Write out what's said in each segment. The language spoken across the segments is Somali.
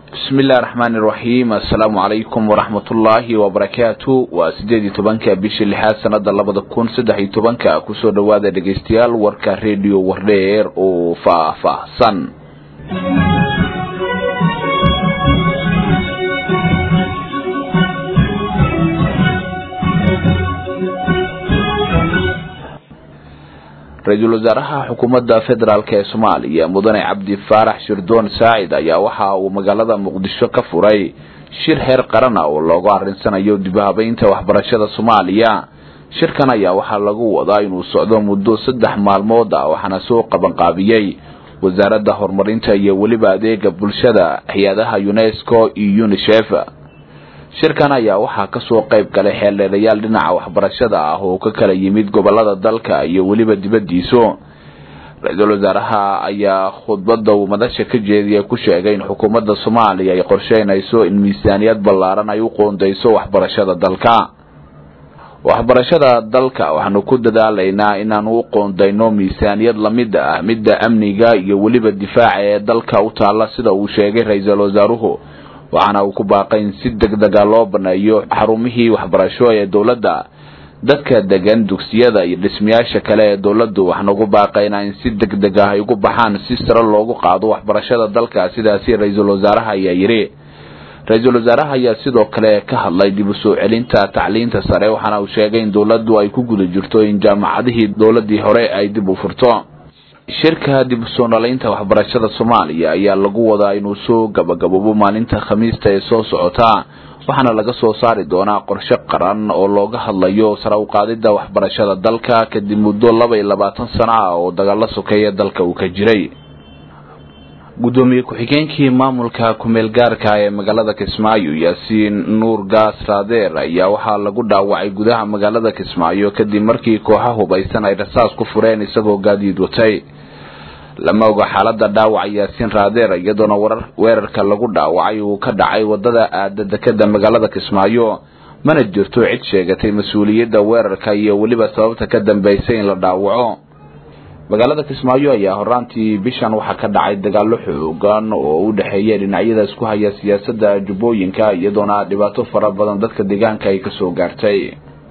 bismi illahi raxmaan iraxiim assalaamu calaykum waraxmatullaahi wabarakaatu waa sideed iyo tobanka bishii lixaad sanada labada kun saddex iyo tobanka kusoo dhawaada dhegeystayaal warka rediyo wardheer oo faah-faahsan ra-iisul wasaaraha xukuumadda federaalk ee soomaaliya mudane cabdi faarax shirdoon saacid ayaa waxa uu magaalada muqdisho ka furay shir heer qarana oo loogu arinsanayo dibhabeynta waxbarashada soomaaliya shirkan ayaa waxaa lagu wadaa inuu socdo muddo saddex maalmood ah waxaana soo qabanqaabiyey wasaaradda horumarinta iyo weliba adeega bulshada hay-adaha unesco iyo unisef shirkan ayaa waxaa kasoo qayb galay xeeldheerayaal dhinaca waxbarashada ah oo ka kala yimid gobolada dalka iyo weliba dibadiisu ra-iisul wasaaraha ayaa khudbada uu madasha ka jeediya ku sheegay in xukuumadda soomaaliya ay qorsheynayso in miisaaniyad ballaaran ay u qoondeyso waxbarashada dalka waxbarashada dalka waxaanu ku dadaalaynaa inaanu u qoondeyno miisaaniyad lamid ah midda amniga iyo weliba difaaca ee dalka u taalla sida uu sheegay ra-iisul wasaaruhu waxaana uu ku baaqay in si deg dega loo baneeyo xarumihii waxbarasho ee dowladda dadka degan dugsiyada iyo dhismayaasha kale ee dowladdu waxaana ugu baaqaynaa in si deg deg ah ay ugu baxaan si sare loogu qaado waxbarashada dalka sidaasi ra-iisul wasaaraha ayaa yidhi ra-iisul wasaaraha ayaa sidoo kale ka hadlay dib u soo celinta tacliinta sare waxaana uu sheegay in dowladdu ay ku guda jirto in jaamacadihii dowladii hore ay dib u furto shirka dib usoo dhalaynta waxbarashada soomaaliya ayaa lagu wadaa inuu soo gabagaboobo maalinta khamiista ee soo socota waxaana laga soo saari doonaa qorshe qaran oo looga hadlayo sare uqaadida waxbarashada dalka kadib muddo laba iyo labaatan sano ah oo dagaalo sokeeya dalka uu ka jiray gudoomiye ku-xigeenkii maamulka kumeel gaarka ee magaalada kismaayo yaasiin nuur gaas raadeer ayaa waxaa lagu dhaawacay gudaha magaalada kismaayo kadib markii kooxa hubaysan ay rasaas ku fureen isagoo gaadiid watay lama oga xaalada dhaawaca yaasiin raadeer iyadoona weerarka lagu dhaawacay uu ka dhacay wadada aada dekeda magaalada kismaayo mana jirto cid sheegatay mas-uuliyadda weerarka iyo weliba sababta ka dambeysay in la dhaawaco magaalada kismaayo ayaa horaantii bishan waxaa ka dhacay dagaalo xoogan oo u dhexeeya dhinacyada isku haya siyaasadda jubbooyinka iyadoona dhibaato fara badan dadka deegaanka ay kasoo gaartay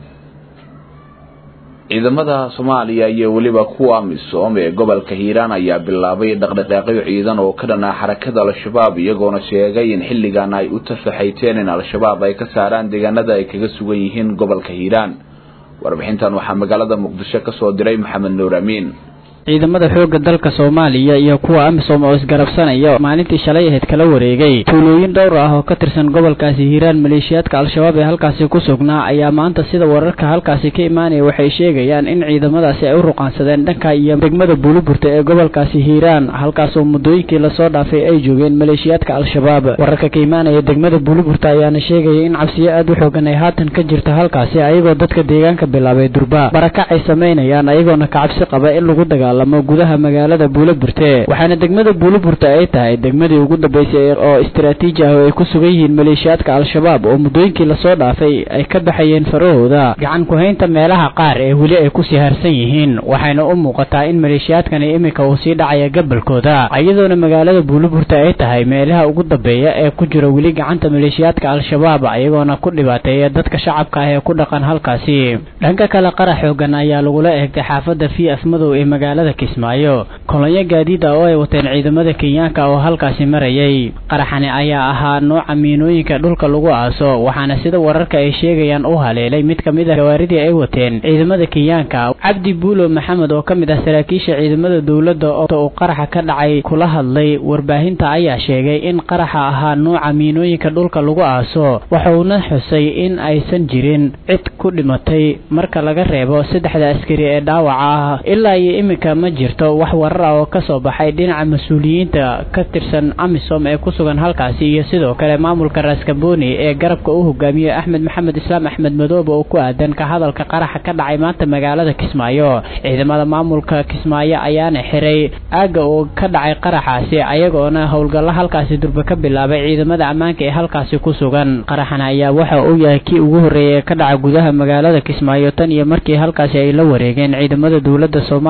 ciidamada soomaaliya iyo weliba kuwa misoom ee gobolka hiiraan ayaa bilaabay dhaqdhaqaaqyo ciidan oo ka dhanaa xarakada al-shabaab iyagoona sheegay in xilligan ay u tafaxayteen in al-shabaab ay ka saaraan deegaanada ay kaga sugan yihiin gobolka hiiraan warbixintan waxaa magaalada muqdisho kasoo diray maxamed nuur amiin ciidamada xoogga dalka soomaaliya iyo kuwa amisom oo isgarabsanaya maalintii shalay ahayd kala wareegay tuulooyin dhowr ah oo ka tirsan gobolkaasi hiiraan maleeshiyaadka al-shabaab ee halkaasi ku sugnaa ayaa maanta sida wararka halkaasi ka imaanaya waxay sheegayaan in ciidamadaasi ay u ruqaansadeen dhanka iyo degmada buuliburta ee gobolkaasi hiiraan halkaasoo muddooyinkii lasoo dhaafay ay joogeen maleeshiyaadka al-shabaab wararka ka imaanaya degmada buuliburta ayaana sheegaya in cabsiyo aad u xoogan ay haatan ka jirto halkaasi ayagoo dadka deegaanka bilaabay durba barakac ay samaynayaan ayagoona ka cabsi qaba in lagu dagaal gudaha magaalada buuliburte waxaana degmada buuliburte ay tahay degmadii ugu dambeysay oo istaraatiiji ah oo ay ku sugan yihiin maleeshiyaadka al-shabaab oo muddooyinkii lasoo dhaafay ay ka baxayeen farahooda gacan ku-haynta meelaha qaar ee weli ay kusii harsan yihiin waxayna u muuqataa in maleeshiyaadkani iminka uu sii dhacaya gabalkooda iyadoona magaalada buuliburte ay tahay meelaha ugu dambeeya ee ku jira weli gacanta maleeshiyaadka al-shabaab iyagoona ku dhibaateeya dadka shacabka ah ee ku dhaqan halkaasi dhanka kale qarax xoogan ayaa lagula eegtay xaafada v f madow ee magaalada kismaayo kolonyo gaadiid ah oo ay wateen ciidamada kenyaanka oo halkaasi marayay qaraxani ayaa ahaa nooca miinooyinka dhulka lagu aaso waxaana sida wararka ay sheegayaan u haleelay mid ka mid ah gawaaridii ay wateen ciidamada kenyaanka cabdi buulo maxamed oo ka mid ah saraakiisha ciidamada dowladda uu qaraxa ka dhacay kula hadlay warbaahinta ayaa sheegay in qaraxa ahaa nooca miinooyinka dhulka lagu aaso waxauna xusay in aysan jirin cid ku dhimatay marka laga reebo saddexda askari ee dhaawaca ah ilaa iyo iminka ma jirto wax warar ah oo ka soo baxay dhinaca mas-uuliyiinta ka tirsan amisom ee ku sugan halkaasi iyo sidoo kale maamulka raaskamboni ee garabka u hogaamiyey axmed maxamed islaam axmed madoobe oo ku aadan ka hadalka qaraxa ka dhacay maanta magaalada kismaayo ciidamada maamulka kismaayo ayaana xiray aagga oo ka dhacay qaraxaasi ayagoona howlgallo halkaasi durbe ka bilaabay ciidamada ammaanka ee halkaasi ku sugan qaraxan ayaa waxa uu yahay kii ugu horreeyay ee ka dhaca gudaha magaalada kismaayo tan iyo markii halkaasi ay la wareegeen ciidamada dowladda soomaaliya iyo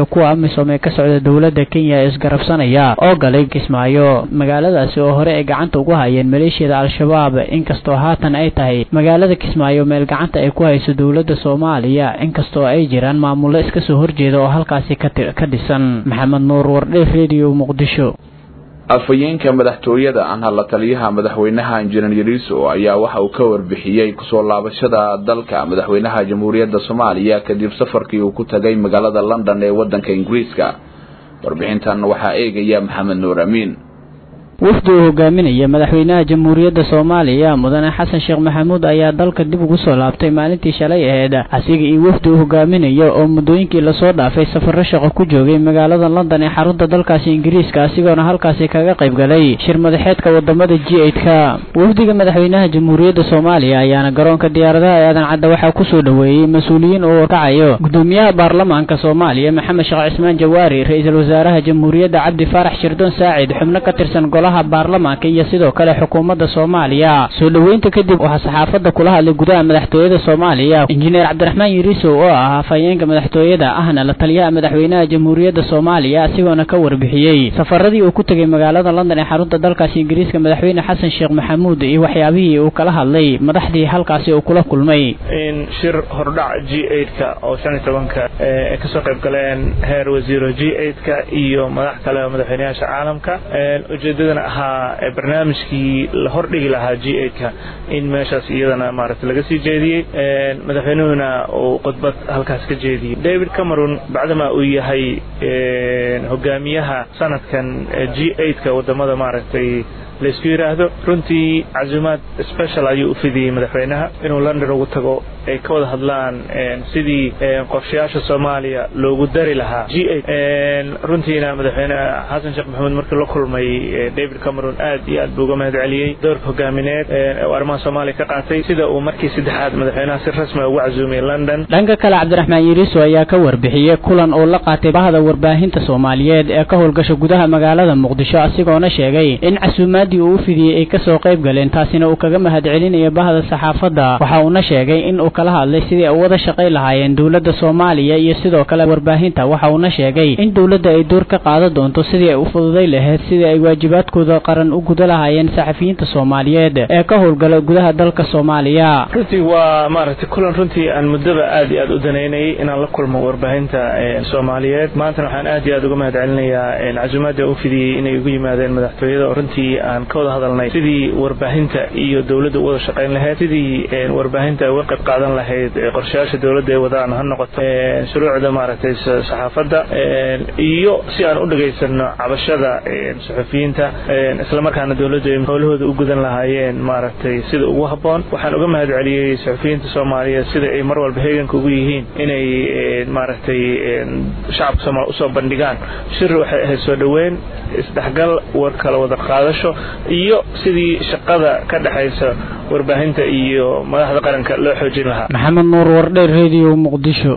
iyo kuwa amisom ee ka socda dowladda kenya ee isgarabsanaya oo galay kismaayo magaaladaasi oo hore ay gacanta ugu hayeen maleeshiyada al-shabaab inkastoo haatan ay tahay magaalada kismaayo meel gacanta ay ku hayso dowladda soomaaliya inkastoo ay jiraan maamullo iska soo horjeeda oo halkaasi ka dhisan maxamed nuur wardhe radio muqdisho afhayeenka madaxtooyada anha la taliyaha madaxweynaha injineer yariso ayaa waxa uu ka warbixiyey kusoo laabashada dalka madaxweynaha jamhuuriyadda soomaaliya kadib safarkii uu ku tagay magaalada london ee wadanka ingiriiska warbixintan waxaa eegaya maxamed nuur amiin wafdi uu hogaaminaya madaxweynaha jamhuuriyadda soomaaliya mudane xasan sheekh maxamuud ayaa dalka dib ugu soo laabtay maalintii shalay aheyd asiga iyo wafdi uu hogaaminaya oo muddooyinkii lasoo dhaafay safarro shaqo ku joogay magaalada london ee xarunta dalkaasi ingiriiska asigoona halkaasi kaga qayb galay shir madaxeedka wadamada g eidka wafdiga madaxweynaha jamhuuriyadda soomaaliya ayaana garoonka diyaaradaha ee aadan cadda waxaa kusoo dhoweeyey mas-uuliyiin uu wakacayo gudoomiyaha baarlamaanka soomaaliya maxamed sheekh cismaan jawaari ra-iisul wasaaraha jamhuuriyadda cabdi faarax shirdoon saacid xubno ka tirsan baarlamaanka iyo sidoo kale xukuumadda soomaaliya soo dhoweynta kadib waxaa saxaafadda kula hadlay gudaha madaxtooyada soomaaliya injineer cabdiraxmaan yariisow oo ah afhayeenka madaxtooyada ahna la taliyaha madaxweynaha jamhuuriyadda soomaaliya asigoona ka warbixiyey safaradii uu ku tegay magaalada london ee xarunta dalkaasi ingiriiska madaxweyne xasan sheekh maxamuud iyo waxyaabihii uu kala hadlay madaxdii halkaasi uu kula kulmay in shir hordhac g eidka oo shan iyo tobanka ay kasoo qayb galeen heer wasiiro g eidka iyo madax kale oo madaxweynayaasha caalamka ujeedada ahaa barnaamijkii la hordhigi lahaa g eidka in meeshaas iyadana maaragta laga sii jeediyey madaxweynuhuna uu khudbad halkaas ka jeediyey david cameron bacdama uu yahay hogaamiyaha sanadkan g eidka wadamada maaragtay laysku yidhaahdo runtii casuumaad special ayuu u fidiyey madaxweynaha inuu london ugu tago ay ka wada hadlaan sidii qorshayaasha soomaaliya loogu dari lahaa g runtiina madaxweyne xasan sheekh maxamuud markii la kulmay david cameron aad iyo aad buu uga mahad celiyey doorka hogaamineed uu arrimaha soomaaliya ka qaatay sida uu markii saddexaad madaxweynaha si rasmi ugu casuumay london dhanka kale cabdiraxmaan yariiso ayaa ka warbixiyey kulan uu la qaatay bahda warbaahinta soomaaliyeed ee ka howlgasha gudaha magaalada muqdisho asigoona sheegay in casuumaadii uu u fidiyey ay kasoo qayb galeen taasina uu kaga mahad celinayo bahda saxaafadda waxa uuna sheegay in uu kala hadlay sidii ay wada shaqay lahaayeen dowladda soomaaliya iyo sidoo kale warbaahinta waxa uuna sheegay in dowladda ay door ka qaadan doonto sidii ay u fududay lahayd sidii ay waajibaadkooda qaran u guda lahaayeen saxafiyiinta soomaaliyeed ee ka howlgala gudaha dalka soomaaliya runtii waa maaragtay kulan runtii aan muddaba aad iyo aad u danaynayay inaan la kulmo warbaahinta soomaaliyeed maantana waxaan aad iyo aad uga mahad celinayaa casuumaadda u fidiyey inay ugu yimaadeen madaxtooyada oo runtii aan ka wada hadalnay sidii warbaahinta iyo dowladda u wada shaqayn lahayd sidii warbaahinta ay uga qayb qaadan lahayd qorshayaasha dowladda ay wadaan ha noqoto shuruucda maaragtay saxaafadda iyo si aan u dhegaysano cabashada suxufiyiinta islamarkaana dowladdu ay howlahooda u gudan lahaayeen maaragtay sida ugu habboon waxaan uga mahad celiyey suxufiyiinta soomaaliyeed sida ay mar walba heeganka ugu yihiin inay maaragtay shacabka soomaaliya usoo bandhigaan shir waxay ahayd soo dhoweyn isdhexgal war kala wada qaadasho iyo sidii shaqada ka dhexaysa warbaahinta iyo madaxda qaranka loo xoojin lahaa maxamed nuur wardheer radio muqdisho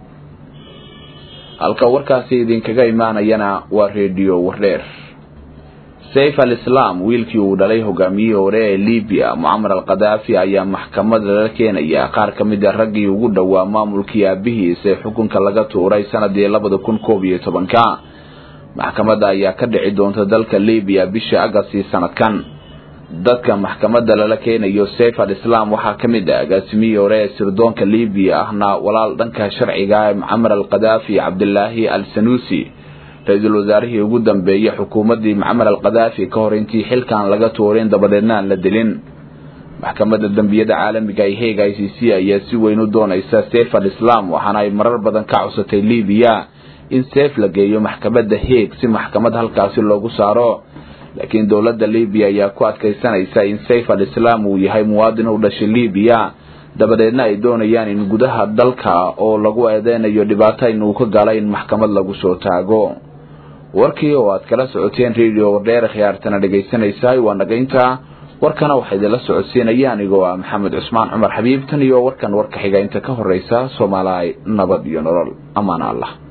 halka warkaasi idinkaga imaanayana waa redio wardheer sayf al islaam wiilkii uu dhalay hogaamiyihii hore ee libiya mucamar al khadaafi ayaa maxkamada lala keenaya qaar ka mid a raggii ugu dhowaa maamulkii aabihiis ee xukunka laga tuuray sanadii labada kun koob iyo tobanka maxkamadda ayaa ka dhici doonta dalka libiya bisha agasti sanadkan dadka maxkamadda lala keenayo sayf al islaam waxaa ka mid ah agaasimihii hore ee sirdoonka libiya ahna walaal dhanka sharciga ee mucamar al khadaafi cabdilaahi al sanuusi ra-iisul wasaarihii ugu dambeeyey xukuumaddii mucamar al khadaafi ka hor intii xilkan laga tuurin dabadeedna aan la dilin maxkamadda dembiyada caalamiga ee heeg i c c ayaa si weyn u doonaysa sayf al islaam waxaana ay marar badan ka cusatay libiya in sayf la geeyo maxkamadda heeg si maxkamad halkaasi loogu saaro laakiin dowladda libiya ayaa ku adkaysanaysa in sayf al islaam uu yahay muwaadin u dhashay libiya dabadeedna ay doonayaan in gudaha dalka oo lagu eedeynayo dhibaato in uu ka gala in maxkamad lagu soo taago warkii oo aad kala socoteen radio wardheer khiyaartana dhegaysanaysaay waa nagaynta warkana waxaa idinla socodsiinaya anigoo ah maxamed cusmaan cumar xabiib tan iyo warkan warka xiga inta ka horeysa soomaaliya nabad iyo nolol amaan allah